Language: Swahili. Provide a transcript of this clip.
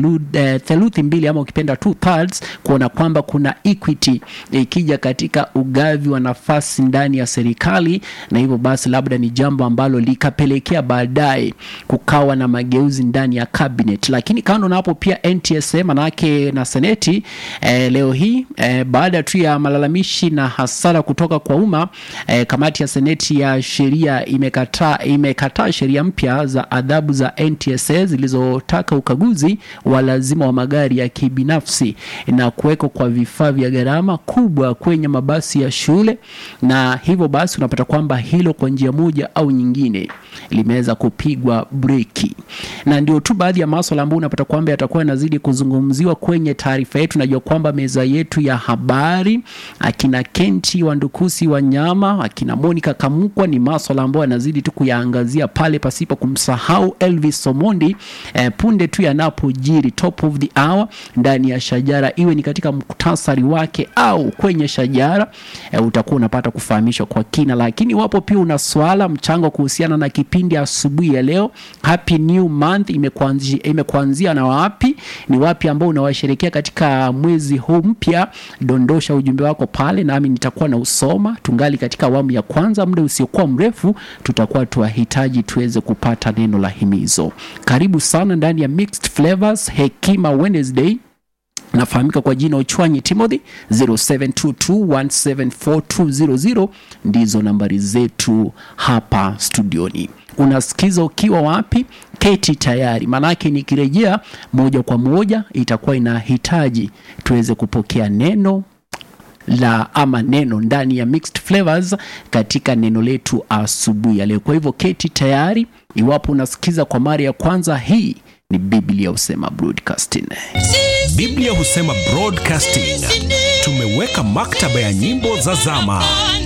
thelud- eh, theluthi mbili ama ukipenda two thirds kuona kwamba kuna equity ikija katika ugavi wa nafasi ndani ya serikali na hivyo basi labda ni jambo ambalo likapelekea baadaye kukawa na mageuzi ndani ya cabinet lakini kando na hapo pia ntsa manake na seneti eh, leo hii eh, baada tu ya malalamishi na hasara kutoka kwa umma eh, kamati ya seneti ya sheria imekataa imekataa sheria mpya za adhabu za ntsa zilizotaka ukaguzi wa lazima wa magari ya kibinafsi na kuwekwa kwa vifaa vya gharama kubwa kwenye mabasi ya shule na hivyo basi unapata kwamba hilo kwa njia moja au nyingine limeweza kupigwa breki na ndio tu baadhi ya maswala ambayo unapata kwamba yatakuwa yanazidi kuzungumziwa kwenye taarifa yetu najua kwamba meza yetu ya habari akina kenti wandukusi wanyama akina monica kamukwa ni maswala ambayo yanazidi tu kuyaangazia pale pasipo kumsahau elvis somondi eh, punde tu yanapojiri top of the hour ndani ya shajara iwe ni katika muktasari wake au kwenye shajara eh, utakuwa unapata kufahamishwa kwa kina lakini wapo pia una swala mchango kuhusiana na kipindi asubuhi ya leo happy new month imekuanzia, imekuanzia na wapi ni wapi ambao unawasherekea katika mwezi huu mpya dondosha ujumbe wako pale nami nitakuwa na usoma tungali katika awamu ya kwanza muda usiokuwa mrefu tutakuwa tuwahitaji tuweze kupata neno la himizo karibu sana ndani ya mixed flavors hekima wednesday nafahamika kwa jina uchwanyi timothy 0722174200 ndizo nambari zetu hapa studioni unasikiza ukiwa wapi keti tayari maanake nikirejea moja kwa moja itakuwa inahitaji tuweze kupokea neno la ama neno ndani ya mixed flavors katika neno letu asubuhi ya leo kwa hivyo keti tayari iwapo unasikiza kwa mara ya kwanza hii ni biblia husema broadcasting biblia husema broadcasting tumeweka maktaba ya nyimbo za zama